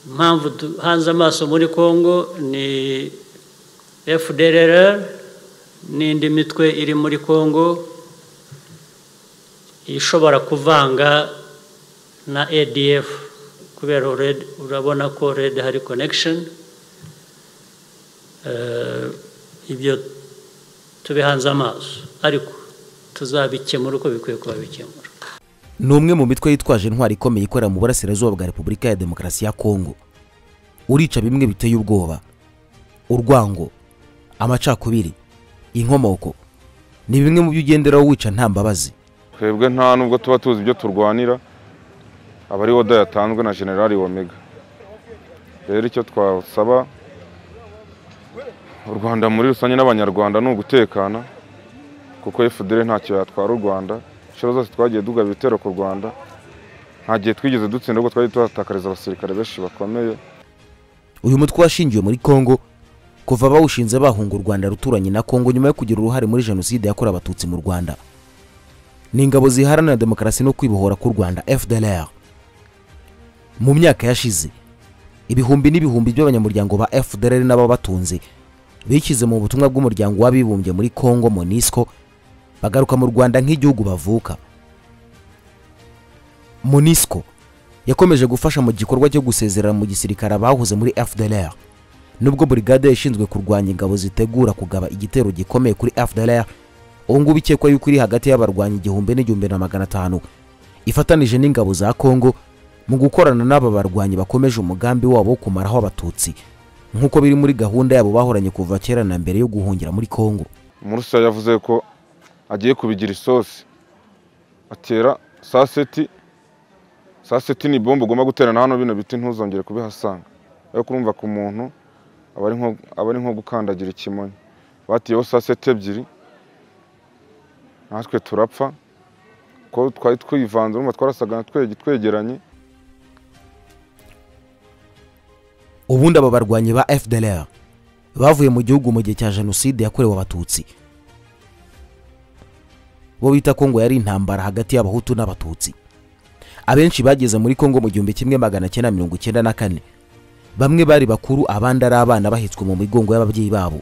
impamvu duhanze amaso muri congo ni fdrr n'indi mitwe iri muri congo ishobora kuvanga na adf kubera urabona ko red hari connection ibyo tubihanze amaso ariko tuzabikemura uko bikwiye kuba bikemura ni umwe mu mitwe yitwaje intwari ikomeye ikorera mu burasirazuba bwa repubulika ya demokarasi ya kongo urica bimwe biteye ubwoba urwango amacakubiri inkomoko ni bimwe mu byo ugenderaho wica nta mbabazi twebwe nta nubwo tuba tuzi ibyo turwanira aba ari woda yatanzwe na generali womega rero icyo twasaba u rwanda muri rusange n'abanyarwanda ni ugutekana kuko efudere ntacyo yatwara u rwanda inshuro zose twagiye dugaba ibitero ku rwanda nta gihe twigeze dutsinda ahubwo twagiye tuhatakariza abasirikare benshi bakomeye uyu mutwe washingiwe muri kongo kuva bawushinze bahunga u rwanda ruturanye na kongo nyuma yo kugira uruhare muri jenoside yakorewe abatutsi mu rwanda ni ingabo ziharanira demokarasi no kwibohora k'u rwanda fdr mu myaka yashize ibihumbi n'ibihumbi by'abanyamuryango ba fdr n'ababatunze bishyize mu butumwa bw'umuryango w'abibumbye muri congo monisco bagaruka mu rwanda nk'igihugu bavuka monisco yakomeje gufasha mu gikorwa cyo gusezerera mu gisirikare abahoze muri fdr nubwo burigade ishinzwe kurwanya ingabo zitegura kugaba igitero gikomeye kuri fdr ubu ngubu ikekwa yuko iri hagati y'abarwanyi igihumbi n'igihumbi na magana atanu ifatanije n'ingabo za kongo mu gukorana n'aba barwanyi bakomeje umugambi wabo wo kumaraho abatutsi nk'uko biri muri gahunda yabo bahoranye kuva kera na mbere yo guhungira muri kongo murusa yavuze ko agiye kubigira isosi atera saa seti saa seti ni bombo ugomba guterana hano bino biti ntuzongere kubihasanga ariko urumva ku muntu aba ari nko gukandagira ikimonyo batiyeho saa seti ebyiri natwe turapfa ko twari twivanze urumva twarasaga twegeranye ubundi aba barwanyi ba fdr bavuye mu gihugu mu gihe cya jenoside yakorewe abatutsi bo bita kongo yari intambara hagati y'abahutu n'abatutsi abenshi bageze muri kongo mu gihumbi kimwe magana cyenda mirongo icyenda na kane bamwe bari bakuru abandi ari abana bahetswe mu migongo y'ababyeyi babo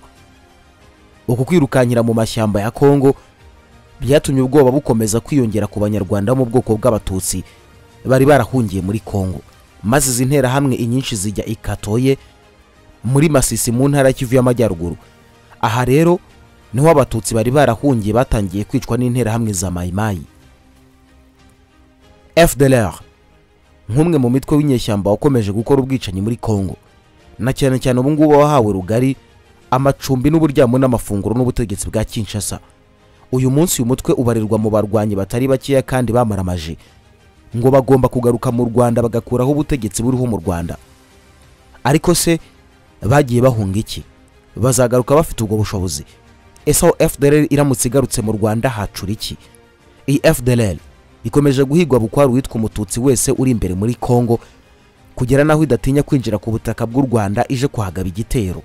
uku kwirukankira mu mashyamba ya kongo byatumye ubwoba bukomeza kwiyongera ku banyarwanda bo mu bwoko bw'abatutsi bari barahungiye muri kongo maze izi nterahamwe inyinshi zijya ikatoye muri masisi mu ntara y'ikivu y'amajyaruguru aha rero niho abatutsi bari barahungiye batangiye kwicwa n'interahamwe za mayimayi fdr nk'umwe mu mitwe w'inyeshyamba wakomeje gukora ubwicanyi muri kongo na cyane cyane ubu ngubu wahawe rugari amacumbi n'uburyamo n'amafunguro n'ubutegetsi bwa kinshasa uyu munsi uyu mutwe ubarirwa mu barwanyi batari bakeya kandi bamaramaje ngo bagomba kugaruka mu rwanda bagakuraho ubutegetsi buriho mu rwanda ariko se bagiye bahunga iki bazagaruka bafite ubwo bushobozi ese aho fdr iramutse igarutse mu rwanda hacura iki iyi fdr ikomeje guhigwa bukwari uwitwa umututsi wese uri imbere muri congo kugera n'aho idatinya kwinjira ku butaka bw'u rwanda ije kuhagaba igitero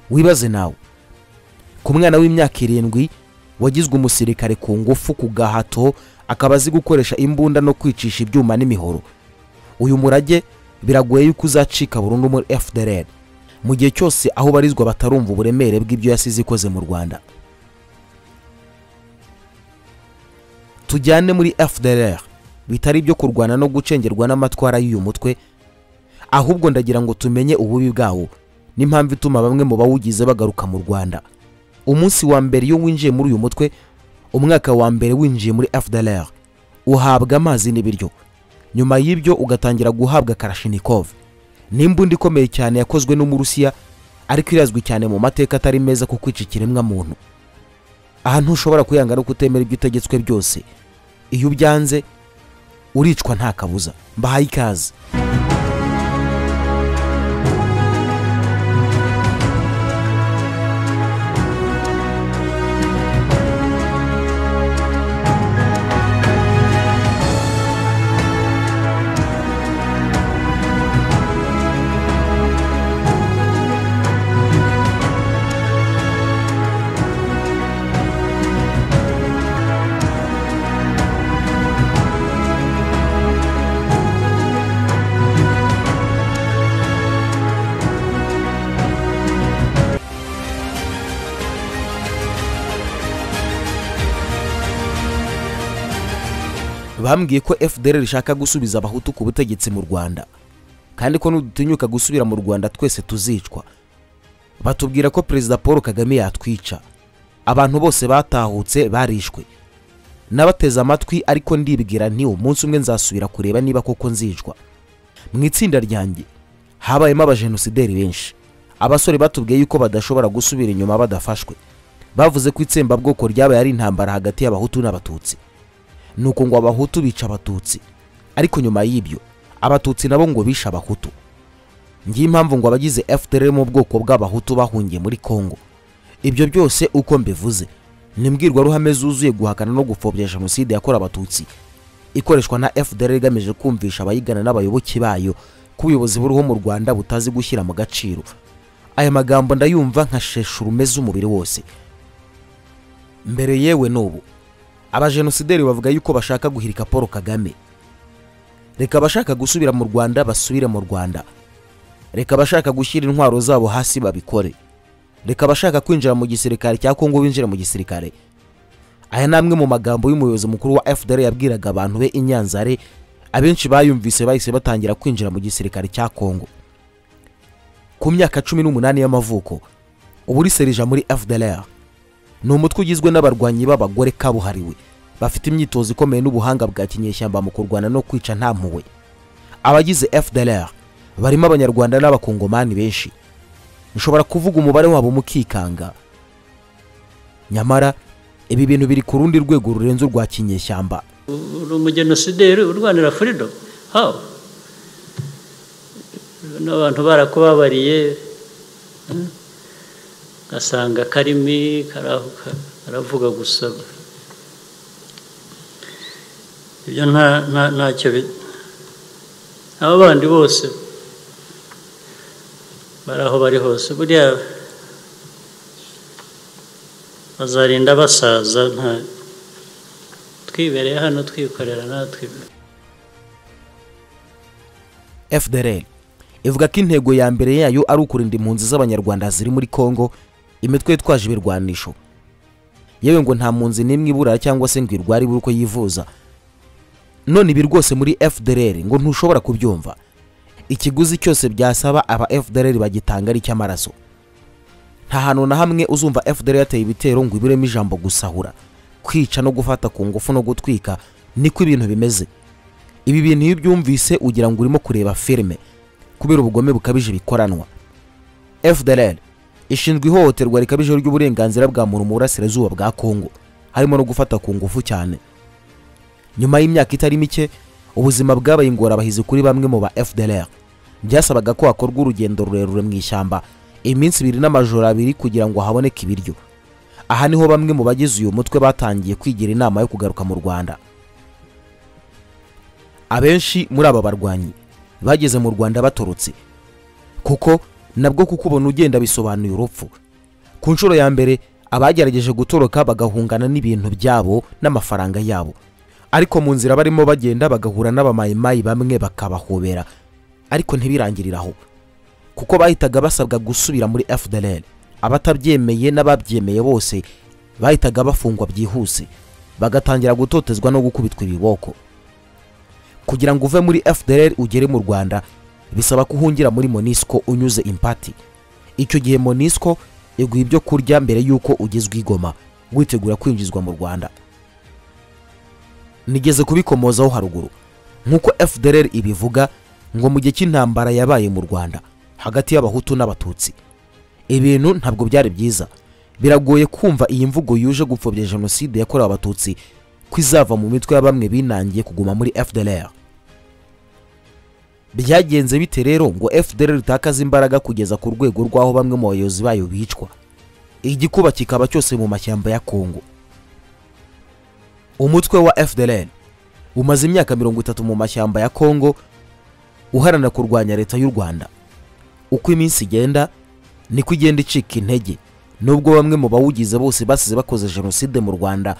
wibaze nawe ku mwana w'imyaka irindwi wagizwe umusirikare ku ngufu ku gahato akaba azi gukoresha imbunda no kwicisha ibyuma n'imihoro uyu murage biragoye yuko uzacika burundu muri fdr mu gihe cyose aho barizwa batarumva uburemere bw'ibyo yasize ikoze mu rwanda tujyane muri fdr bitari ibyo kurwana no gucengerwa n'amatwara y'uyu mutwe ahubwo ndagira ngo tumenye ububi bwawo n'impamvu ituma bamwe mu bawugize bagaruka mu rwanda umunsi wa mbere iyo winjiye muri uyu mutwe umwaka wa mbere winjiye muri fdr uhabwa amazi n'ibiryo nyuma y'ibyo ugatangira guhabwa karashinikov n'imbunda ikomeye cyane yakozwe n'umurusiya ariko irazwi cyane mu mateka atari meza ku kwica ikiremwamuntu aha ntushobora kuyanga no kutemera ibyo utegetswe byose iyo ubyanze uricwa nta kabuza mbahaye ikaze bambwiye ko fdr rishaka gusubiza abahutu ku butegetsi mu rwanda kandi ko nudutinyuka gusubira mu rwanda twese tuzicwa batubwira ko perezida paul kagame yatwica abantu bose batahutse barishwe nabateze amatwi ariko ndibwira nti umunsi umwe nzasubira kureba niba koko nzicwa mu itsinda ryanjye habayemo abajenosideri benshi abasore batubwiye yuko badashobora gusubira inyuma badafashwe bavuze ko itsembabwoko ryabaye ari intambara hagati y'abahutu n'abatutsi nuko ngo abahutu bica abatutsi ariko nyuma y'ibyo abatutsi nabo ngo bishe abahutu ngiye impamvu ngo abagize fdr mu bwoko bw'abahutu bahungiye muri congo ibyo byose uko mbivuze ni imbwirwaruhame zuzuye guhakana no gupfobya jenoside yakorewe abatutsi ikoreshwa na fdr igamije kumvisha abayigana n'abayoboke bayo ko ubuyobozi buriho mu rwanda butazi gushyira mu gaciro aya magambo ndayumva nkashesha urume z'umubiri wose mbere yewe n'ubu abajenosideri bavuga yuko bashaka guhirika paul kagame reka abashaka gusubira mu rwanda basubire mu rwanda reka abashaka gushyira intwaro zabo hasi babikore reka abashaka kwinjira mu gisirikare cya kongo binjire mu gisirikare aya ni amwe mu magambo y'umuyobozi mukuru wa fdr yabwiraga abantu be i nyanzare abenshi bayumvise bahise batangira kwinjira mu gisirikare cya kongo ku myaka cumi n'umunani y'amavuko ubu uri serija muri fdr ni umutwe ugizwe n'abarwanyi b'abagore kabuhariwe bafite imyitozo ikomeye n'ubuhanga bwa kinyeshyamba mu kurwana no kwica nta mpuhwe abagize fdr barimo abanyarwanda n'abakongomani benshi ushobora kuvuga umubare wabo mukikanga nyamara ibi bintu biri ku rundi rwego rurenze urwa kinyeshyamba uri umugenosideri urwanira furido hawo n'abantu barakubabariye eh? ugasanga karimi karavuga gusa ibyo ntacyo aba bandi bose bari aho bari hose buriya bazarinda basaza nta twibereye hano twikorera natwe fdr ivuga ko intego ya mbere yayo ari ukurinda impunzi z'abanyarwanda ziri muri congo imitwe yitwaje ibirwanisho yewe ngo nta mpunzi n'imwe ibura cyangwa se ngo irware ibura uko yivuza none ibi rwose muri fdr ngo ntushobora kubyumva ikiguzi cyose byasaba aba fdr bagitanga ari icy'amaraso nta hantu na hamwe uzumva fdr yateye ibitero ngo ibiremo ijambo gusahura kwica no gufata ku ngufu no gutwika niko ibintu bimeze ibi bintu iyo ubyumvise ugira ngo urimo kureba filime kubera ubugome bukabije bikoranwa fdr ishinzwe ihohoterwa rikabije ry'uburenganzira bwa muntu mu burasirazuba bwa kongo harimo no gufata ku ngufu cyane nyuma y'imyaka itari mike ubuzima bwabaye ingorabahizi kuri bamwe mu ba fdr byasabaga ko hakorwa urugendo rurerure mu ishyamba iminsi ibiri n'amajoro abiri kugira ngo haboneke ibiryo aha niho bamwe mu bagize uyu mutwe batangiye kwigira inama yo kugaruka mu rwanda abenshi muri aba barwanyi bageze mu rwanda batorotse kuko nabwo kuko ubona ugenda bisobanuye urupfu ku nshuro ya mbere abagerageje gutoroka bagahungana n'ibintu byabo n'amafaranga yabo ariko mu nzira barimo bagenda bagahura n'abamayimayi bamwe bakabahobera ariko ntibirangirire aho kuko bahitaga basabwa gusubira muri fdr abatabyemeye n'ababyemeye bose bahitaga bafungwa byihuse bagatangira gutotezwa no gukubitwa ibiboko kugira ngo uve muri fdr ugere mu rwanda bisaba ko uhungira muri monisco unyuze impati icyo gihe monisco iguha ibyo kurya mbere y'uko ugezwa igoma witegura kwinjizwa mu rwanda nigeze kubikomozaho haruguru nk'uko fdr ibivuga ngo mu gihe cy'intambara yabaye mu rwanda hagati y'abahutu n'abatutsi ibintu ntabwo byari byiza biragoye kumva iyi mvugo yuje gupfobya jenoside yakorewe abatutsi ko izava mu mitwe ya bamwe binangiye kuguma muri fdr byagenze bite rero ngo fdr ritakaza imbaraga kugeza ku rwego rw'aho bamwe mu bayobozi bayo bicwa igikuba kikaba cyose mu mashyamba ya kongo umutwe wa fdr umaze imyaka mirongo itatu mu mashyamba ya kongo uharanira kurwanya leta y'u rwanda uko iminsi igenda niko igenda icika intege nubwo bamwe mu bawugize bose basize bakoze jenoside mu rwanda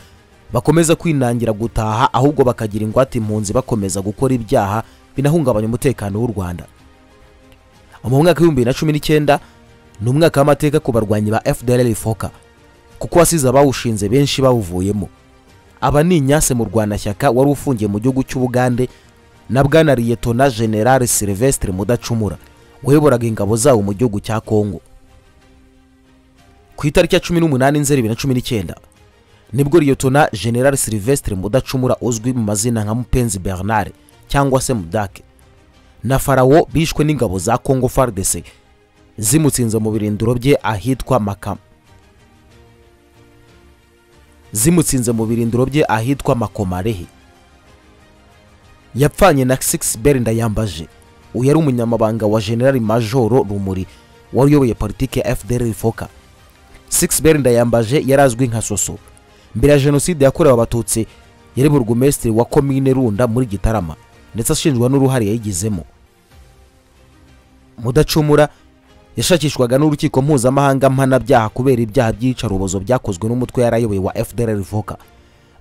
bakomeza kwinangira gutaha ahubwo bakagira ingwate impunzi bakomeza gukora ibyaha binahungabanya umutekano w'u rwanda mu mwaka w'ibihumbi na cumi n'icyenda ni umwaka w'amateka ku barwanyi ba fdr foka kuko wasize abawushinze benshi bawuvuyemo aba ni inyase mu rwanashyaka wari ufungiye mu gihugu cy'ubugande na bwana liyetona generale silvestre mudacumura wayoboraga ingabo zawo mu gihugu cya kongo ku itariki ya cumi n'umunani nzeri bibiri na cumi n'icyenda nibwo liyetona generale silvestre mudacumura uzwi mu mazina nka mupenzi bernard cyangwa se mudake na farawo bishwe n'ingabo za kongo fardc zimutsinze mu birindiro bye ahitwa makama zimutsinze mu birindiro bye ahitwa makomarehe yapfanye na six berinda yambaje uyu yari umunyamabanga wa generali majoro rumuri wari uyoboye politiki ya fdr rifoka six berinda yambaje yari azwi nka soso mbere ya jenoside yakorewe abatutsi yari burugumesitiri wa komine runda muri gitarama ndetse ashinjwa n'uruhare yayigizemo mudacumura yashakishwaga n'urukiko mpuzamahanga mpanabyaha kubera ibyaha by'iyicarubozo byakozwe n'umutwe yarayoboye wa fdr rivoka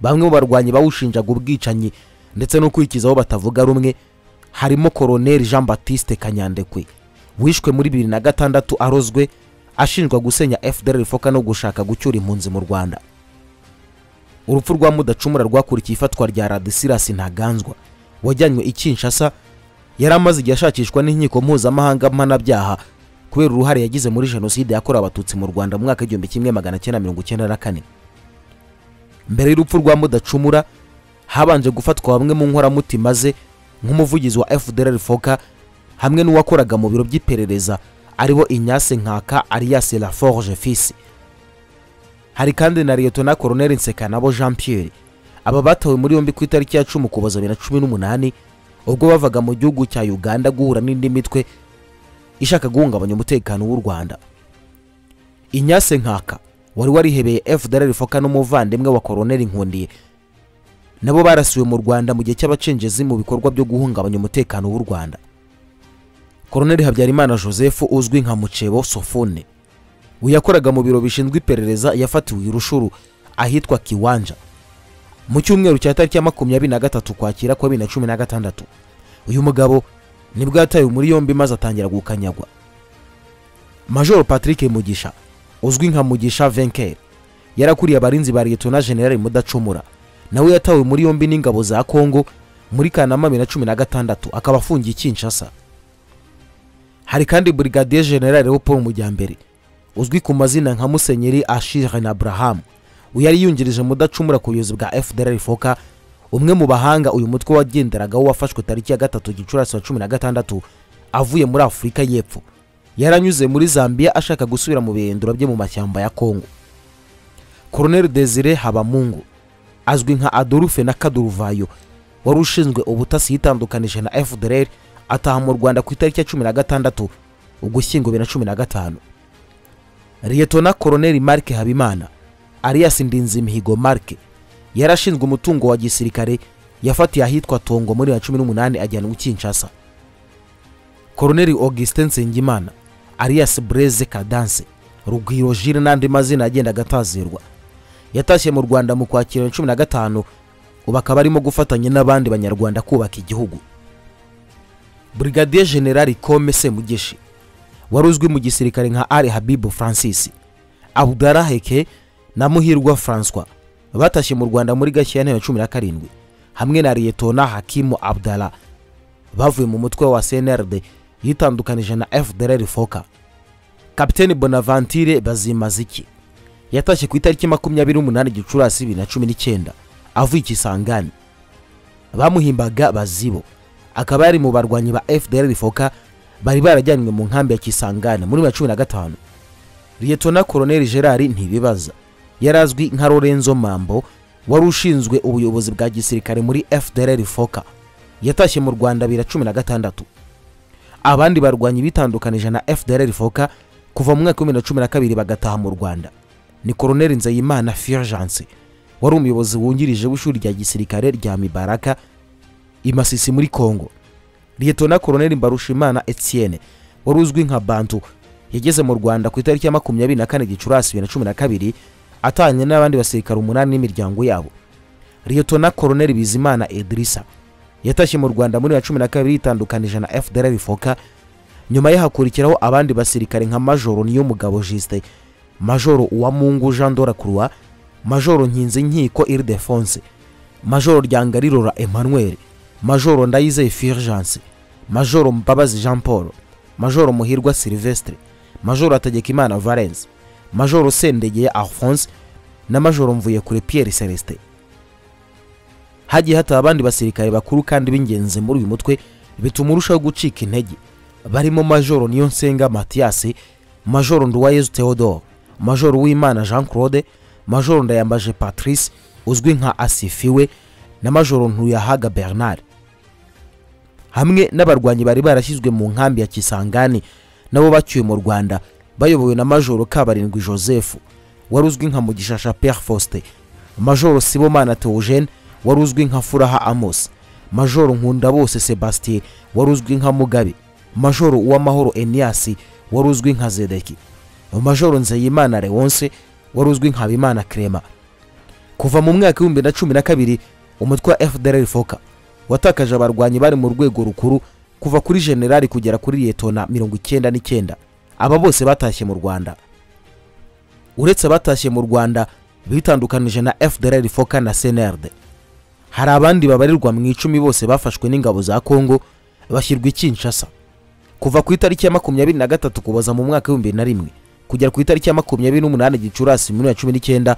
bamwe mu barwanyi bawushinjaga ubwicanyi ndetse no kwikizaho batavuga rumwe harimo koroneri jean batiste kanyandekwe wishwe muri bibiri na gatandatu arozwe ashinjwa gusenya fdr rifoka no gushaka gucyura impunzi mu rwanda urupfu rwa mudacumura rwakurikiye ifatwa rya radisirasi ntaganzwa wajyanywe i kinshasa yari amaze igihe ashakishwa n'inkiko mpuzamahanga mpanabyaha kubera uruhare yagize muri jenoside yakorewe abatutsi mu rwanda mu mwaka w'igihumbi kimwe magana cyenda mirongo icyenda na kane mbere y'urupfu rwa mudacumura habanje gufatwa bamwe mu nkoramutima ze nk'umuvugizi wa fdr foka hamwe n'uwakoraga mu biro by'iperereza aribo inyase nkaka arias laforge fisi hari kandi na liyetona koroneri nsekanabo jean pierre aba batawe muri yombi ku itariki ya cumi ukuboza bibiri na cumi n'umunani ubwo bavaga mu gihugu cya uganda guhura n'indi mitwe ishaka guhungabanya umutekano w'u rwanda inyase nkaka wari warihebeye fdr foka n'umuvandimwe wa koroneri nkundiye nabo barasiwe mu rwanda mu gihe cy'abacengezi mu bikorwa byo guhungabanya umutekano w'u rwanda koroneri habyarimana joseph uzwi nka mucebo sofone we yakoraga mu biro bishinzwe iperereza yafatiwe irushuru ahitwa kiwanja mu cyumweru cya tariki ya makumyabiri na gatatu kwakira kwa bibiri na cumi na gatandatu uyu mugabo nibwo yatawe muri yombi maze atangira gukanyagwa majoro patrick mugisha uzwi nka mugisha venker yarakuriye abarinzi ba liyetona generali mudacumura nawe yatawe muri yombi n'ingabo za kongo muri kanama bibiri na cumi na gatandatu akaba afungiye kinshasa hari kandi brigadier general leopold mujyambere uzwi ku mazina nka musenyeri ashire na abraham uyu yari yungirije mudacumura ku buyobozi bwa fdr foka umwe mu bahanga uyu mutwe wagenderagaho wafashwe tariki ya gatatu gicurasi wa cumi na gatandatu avuye muri afurika y'epfo yaranyuze muri zambia ashaka gusubira mu birindiro bye mu mashyamba ya kongo koroneri desire habamungu azwi nka adolphe na kaduruvayo wari ushinzwe ubutasi yitandukanije na fdr ataha mu rwanda ku itariki ya cumi na gatandatu ugushyingo bibiri na cumi na gatanu liyetona koroneri marike habimana arias ndinzimihigo marike yarashinzwe umutungo wa gisirikare yafatiye ahitwa tongo muri ya cumi n'umunani ajyanwa i kinshasa koroneri augustin nsengimana arias breze kadanse rugwiro jire n'andi mazina yagendaga atazirwa yatashye mu rwanda mu kwakira cumi na gatanu ubu akaba arimo gufatanya n'abandi banyarwanda kubaka igihugu brigadier generali kome semugeshi wari uzwi mu gisirikare nka ari habibu francis abudara heke na muhirwa francois batashye mu rwanda muri gashyantare ya cumi na karindwi hamwe na liyetona hakimu abdara bavuye mu mutwe wa cnrd yitandukanije na fdr foka kapiteni bonavantire bazimaziki yatashye ku itariki makumyabiri n'umunani gicurasi bibiri na cumi n'icyenda avuye ikisangani bamuhimbaga bazibo akaba yari mu barwanyi ba fdr foka bari barajyanywe mu nkambi ya kisangani muri bibiri na cumi na gatanu liyetona koroneri gerard ntibibaza yari azwi nka lorenzo mambo wari ushinzwe ubuyobozi bwa gisirikare muri fdr foka yatashye mu rwanda bibiri na cumi na gatandatu abandi barwanyi bitandukanije na fdr foka kuva mu mwaka w'ibihumbi bibiri na cumi na kabiri bagataha mu rwanda ni koroneri nzayimana firjance wari umuyobozi wungirije w'ishuri rya gisirikare rya mibaraka i masisi muri kongo liyetona koroneri mbarushimana etienne wari uzwi nka bantu yageze mu rwanda ku itariki ya makumyabiri na kane gicurasi bibiri na cumi na kabiri atanye n'abandi basirikare umunani n'imiryango yabo liyetona koroneri bizimana edirisa yatashye mu rwanda muri ya cumi na kabiri yitandukanije na fdr foka nyuma ye hakurikiraho abandi basirikare nka majoro niyo mugabo jisite majoro uwamungu jean dora croix majoro nkinze nkiko iridefonse majoro ryangarirora emmanuel majoro ndayizeye firgence majoro mbabazi jean paul majoro muhirwa silvestre majoro hategekimana valence majoro sendegeye alphonse na majoro mvuyekure pierre celestin hagiye hataba abandi basirikare bakuru kandi b'ingenzi muri uyu mutwe bituma urushaho gucika intege barimo majoro niyonsenga matiyasi majoro nduwayezu theodore majoro uwimana jean claude majoro ndayambaje patrice uzwi nka asifiwe na majoro ntuyahaga bernard hamwe n'abarwanyi bari barashyizwe mu nkambi ya kisangani nabo bacyuye mu rwanda bayobowe na majoro kabarindwi joseph wari uzwi nka mugishasha pierre faustin majoro sibomana theogene wari uzwi nka furaha amos majoro nkunda bose sebastien wari uzwi nka mugabe majoro uwamahoro eniasi wari uzwi nka zedeki majoro nzeyimana lewonse wari uzwi nka habimana clement kuva mu mwaka w'ibihumbi na cumi na kabiri umutwe wa fdr foka watakaje abarwanyi bari mu rwego rukuru kuva kuri generali kugera kuri liyetona mirongo icyenda n'icyenda aba bose batashye mu rwanda uretse abatashye mu rwanda bitandukanije na fdr foka na senerde hari abandi babarirwa mu icumi bose bafashwe n'ingabo za kongo bashyirwa i kinshasa kuva ku itariki ya makumyabiri na gatatu kuboza mu mwaka w'ibihumbi na rimwe kugera ku itariki ya makumyabiri n'umunani gicurasi bibiri na cumi n'icyenda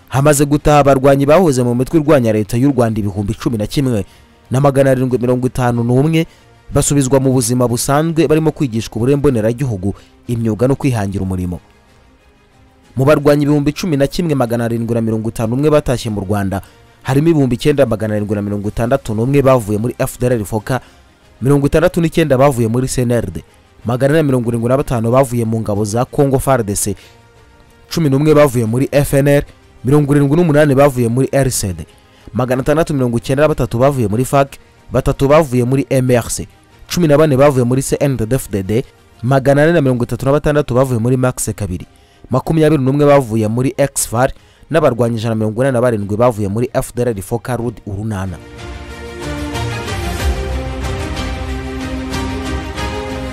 hamaze gutaha abarwanyi bahoze mu mitwe irwanya leta y'u rwanda ibihumbi cumi na kimwe na magana arindwi mirongo itanu n'umwe basubizwa mu buzima busanzwe barimo kwigishwa uburemboneraragihugu imyuga no kwihangira umurimo mu barwanyi ibihumbi cumi na kimwe magana arindwi na mirongo itanu umwe batashye mu rwanda harimo ibihumbi icyenda magana arindwi na mirongo itandatu n'umwe bavuye muri fdr foka mirongo itandatu n'icyenda bavuye muri cnrd magana ane na mirongo irindwi na batanu bavuye mu ngabo za congo fardc cumi n'umwe bavuye muri fnr mirongo irindwi n'umunani bavuye muri rcd magana atandatu mirongo icyenda na batatu bavuye muri fac batatu bavuye muri mrc cumi na bane bavuye muri cndfdd magana ane na mirongo itatu na batandatu bavuye muri max kabiri makumyabiri n'umwe bavuye muri exfar n'abarwanyi ijana na mirongo inani na barindwi bavuye muri fdr foka rud urunana